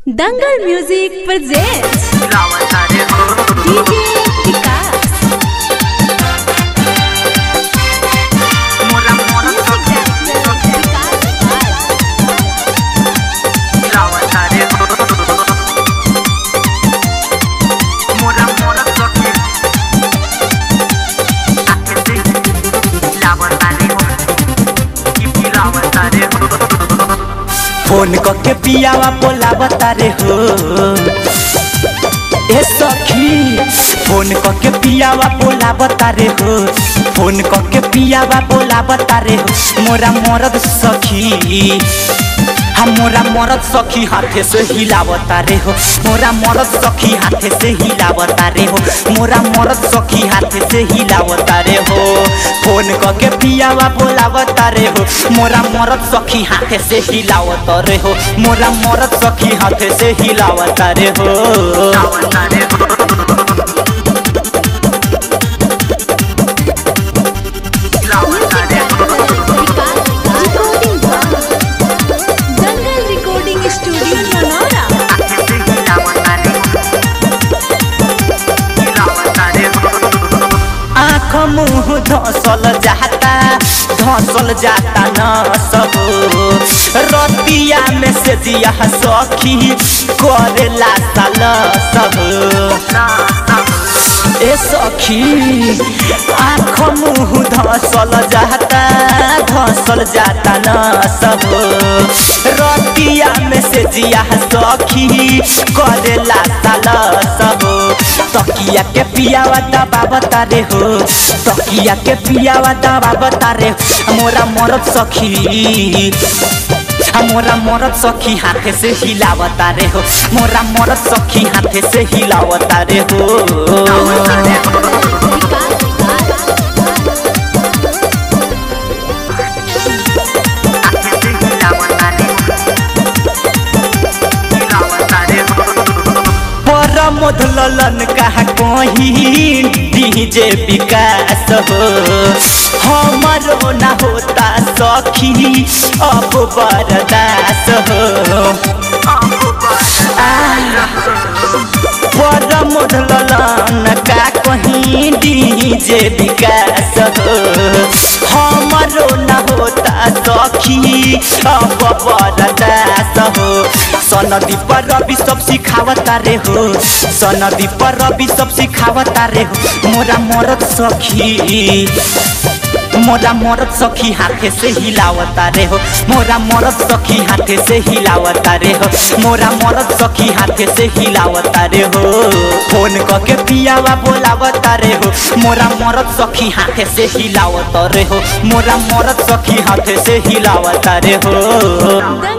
दंगल music presents DJ Vikas phone करके पियावा बोलावता रे हो ए सखी फोन करके पियावा बोलावता रे हो फोन करके पियावा बोलावता रे हो मोरा मरद सखी हम मोरा मरद सखी हाथे से हिलावता रे हो मोरा मरद सखी हाथे से हिलावता रे हो मोरा मरद सखी हाथे से हिलावता रे हो फोन करके पियावा बोलावता रे हो मोरा मरद सखी हाथे से हिलावता रे हो मोरा मरद सखी हाथे से हिलावता रे हो दंगल रिकॉर्डिंग स्टूडियो ननौरा आँख मुँह धसल जाता धसल जाता न सब रतिया में से दिया सखी करेला साल सब ए सखी आँख मुँह धसल जाता धसल जाता न सब रतिया में से जिया सखी करेला साल सब तकिया के पियावा दबा बता रे हो तकिया के पियावा दबा बता रे मोरा मरद सखी मोरा मरद सखी हाथे से हिलावता रे हो मोरा मरद सखी हाथे से हिलावता रे हो परमोध ललन कहा कहीं डीजे विकास हो हमारो ना होता सखी अब बरदास हो परमोध ललन का कहीं डीजे विकास हो हमारो ना होता सखी अब बरदास हो सनदी पर रवि सब सिखावता रे हो सनदी पर रवि सब सिखावता रे हो मोरा मरद सखी मोरा मरद सखी हाथे से हिलावता रे हो मोरा मरद सखी हाथे से हिलावता रे हो मोरा मरद सखी हाथे से हिलावता रे हो फोन करके पियावा बोलावता रे हो मोरा मरद सखी हाथे से हिलावता रे हो मोरा मरद सखी हाथे से हिलावता रे हो दंगल